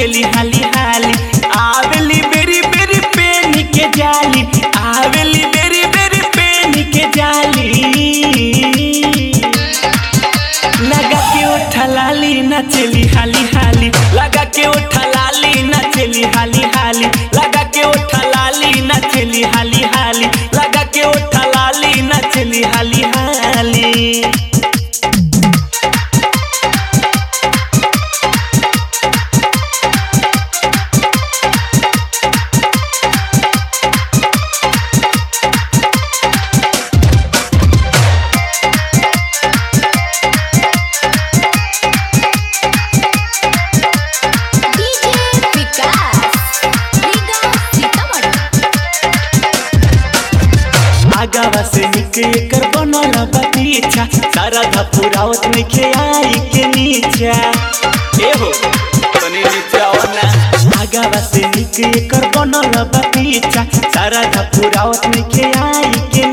चली हाली हाली आवेली बेरी बेरी पेन के जाली आवेली बेरी बेरी पेन के जाली लगा के उठा लाली ना चली हाली हाली लगा के उठा लाली ना चली हाली हाली लगा के उठा लाली ना चली हाली हाली लगा के उठा लाली ना चली हाली हाली डीजे विकास रीगा सीतामढ़ी आगावा से निके कर बनल बा पीछा सारा धपुरावत में के आई के नीचा ए हो तनी नीचा आओ ना आगावा से निके कर बनल बा पीछा सारा धपुरावत में के आई के